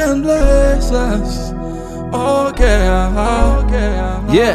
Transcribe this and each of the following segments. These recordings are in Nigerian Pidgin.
and blessings. Okay, uh-huh. okay, uh-huh. yeah.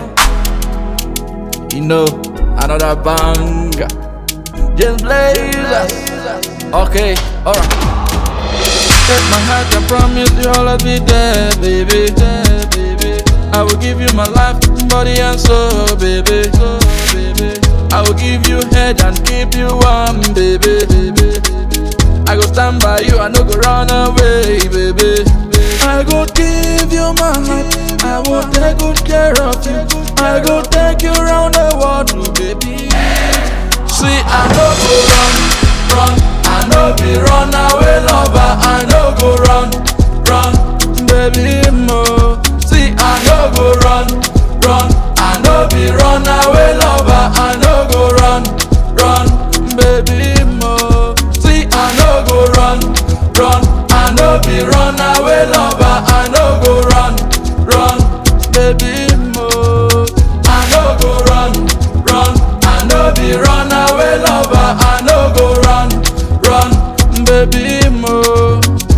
You know, another banger. Just blazers. Okay, alright. Take my heart, I promise you I'll always be there, baby. There, baby. I will give you my life, body and soul, baby. So, baby. I will give you head and keep you warm, baby. baby. I go stand by you, I no go run away, baby. I go give you my life, I will take good care of you. I go take you around the world, oh, baby. See, I no go run, run. I no be run away lover. I no go run, run, baby mo. See, I no go run, run. I no be run away lover. I no go run, run, baby mo. See, I no go run, run. I no be run away lover. I no go run, run, baby mo. I no go run, run. I no be run away lover. I no go run, run, baby mo.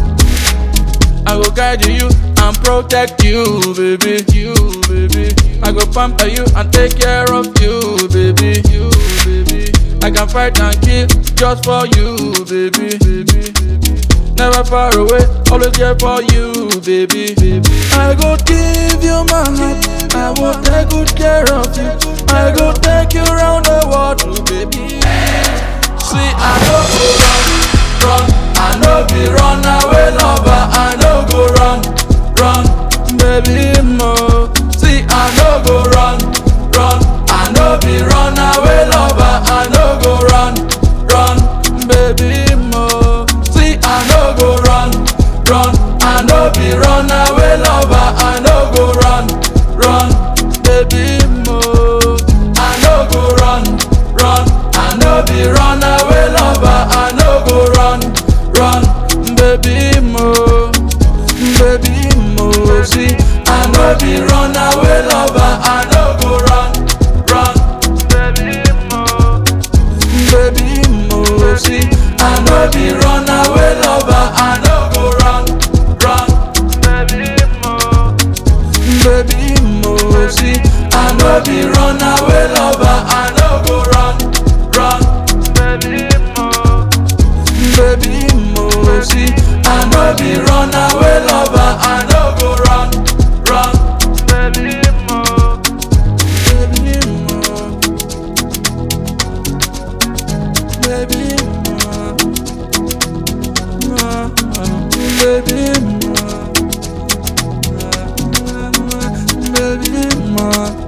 I go guide you and protect you, baby. You, baby. I go pamper you and take care of you, baby. You, baby. I can fight and kill just for you, baby. baby. Never far away, always there for you, baby. baby. I go give you my life, I will take good care of you. I go take you around the world, oh, baby. See, I no go run, run. I no be run away lover. I no go run, run, baby mo. See, I no go run, run. I no be run away lover. I no go run, run, baby mo. See, I no go run, run. I no be run away lover. I no go run, run, baby mo. I no go run, run. I no be run away lover. I no go run, run, baby mo, baby mo. See, I no be run away lover. I no go run, run, baby mo, baby mo. See, I no be run away lover. I no go run, run, baby mo, baby mo. See, I no be run away lover. I no go run, run, baby mo, baby mo. See, I no be run away lover. I no go run, run, baby mo, baby mo, baby mo, baby mo, baby mo.